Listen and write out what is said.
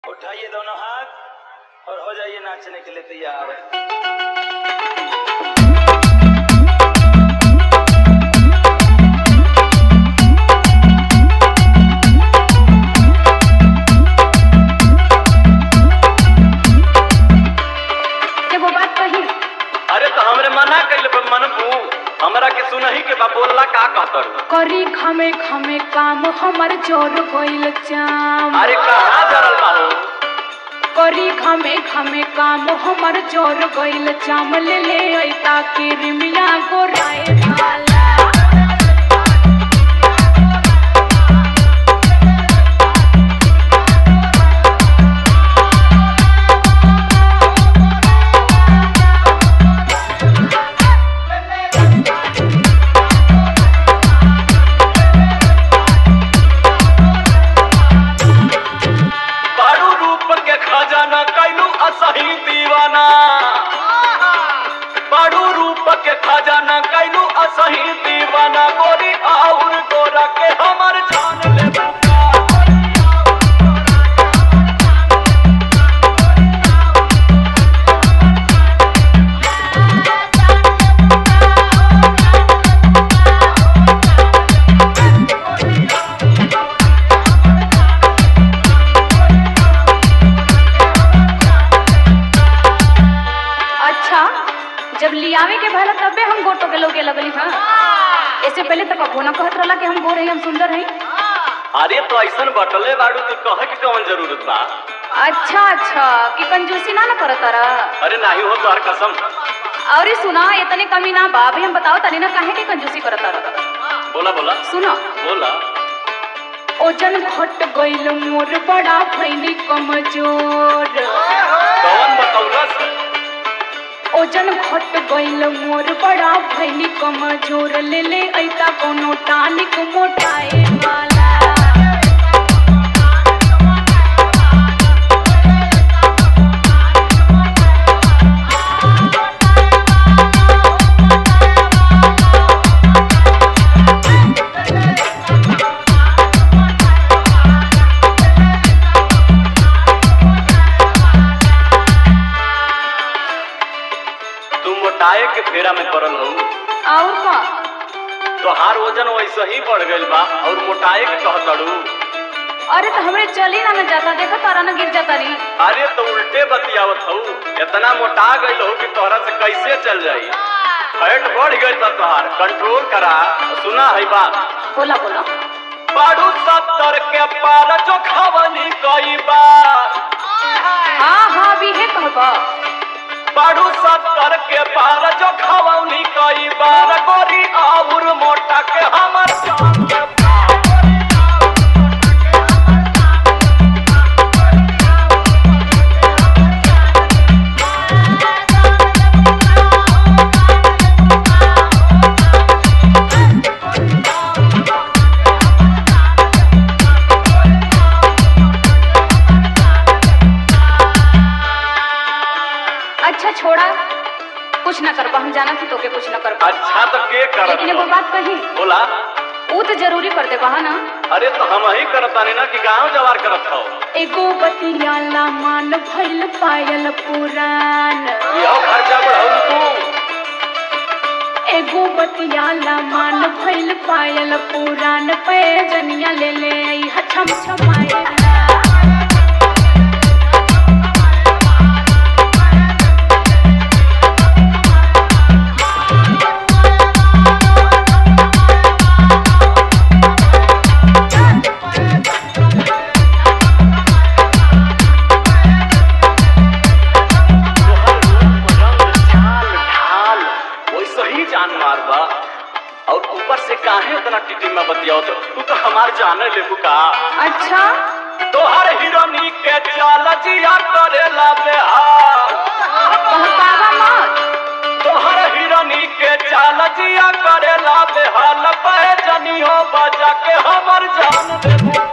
उठाइए दोनों हाथ और हो जाइए नाचने के लिए तैयार एगो बात कही अरे तो हमरे मना कैले पर मनबू हमरा के सुनही के बा बोलला का कहतर करी खमे खमे काम हमर जोर गइल चाम अरे कहाँ जरल बा हो करी खमे खमे काम हमर जोर गइल चाम ले ले ऐता के रिमिया गोराए वाला बारू रूप के खजाना कैलू असही दीवाना बारू रूप के खजाना कैलू असही दीवाना गोरी और गोरा के हमर जान ले अच्छा जब लियावे के भला तबे हम गोटो के लोगे लगली हां इससे पहले तो कबो ना कहत रहला कि हम गोरे हम सुंदर हई अरे तो ऐसन बटले बाड़ू तो कहे के कौन जरूरत बा अच्छा अच्छा कि कंजूसी ना ना करत रहा अरे नाही हो तोहर कसम और ये सुना इतने कमी ना बा अभी हम बताओ तनी ना काहे के कंजूसी करत रहा बोला बोला सुनो बोला ओजन घट गइल मोर बड़ा भइली कमजोर कौन बतौलस ओजन घट गइल मोर बड़ा भइली कमजोर ले ले ऐता कोनो टानिक मोटाए वाला तू मोटाए के फेरा में पड़ल हो और का तोहार वजन वैसे ही बढ़ गइल बा और मोटाए के कहतड़ू अरे तो हमरे चली ना न जाता देखा तारा ना गिर जाता नहीं अरे तो उल्टे बतियावत हूँ इतना मोटा गइल हो कि तोहरा से कैसे चल जाई फैट बढ़ गइल बा तोहार कंट्रोल करा सुना है बात बोला बोला बाड़ू सत्तर के पार जो खवनी कई बार हाँ हाँ भी है कहबा बाड़ू सत्तर के पार जो खवनी कई बार गोरी और मोटा के हमर जान के पार। अच्छा छोड़ा कुछ ना करबा हम जाना थी तोके कुछ ना करबा अच्छा तो के करत लेकिन एगो हो? बात कही बोला ऊ तो जरूरी कर देबा है ना अरे तो हम ही करतानी ना कि गांव जवार करत हो एगो बतियाला मान भइल पायल पुरान यो खर्चा बढ़ाऊ तू एगो बतियाला मान भइल पायल पुरान पे जनिया ले ले आई हछम छमाएला वैसे ही जान मारबा और ऊपर से काहे उतना टिटी में बतियाओ तो तू तो हमार जाने लेबू का अच्छा तोहर हिरोनी के चाल जिया करेला बेहार बहकावा मत तोहर हिरोनी के चाल जिया करेला बेहाल पे जनियो बजा के हमर जान देबू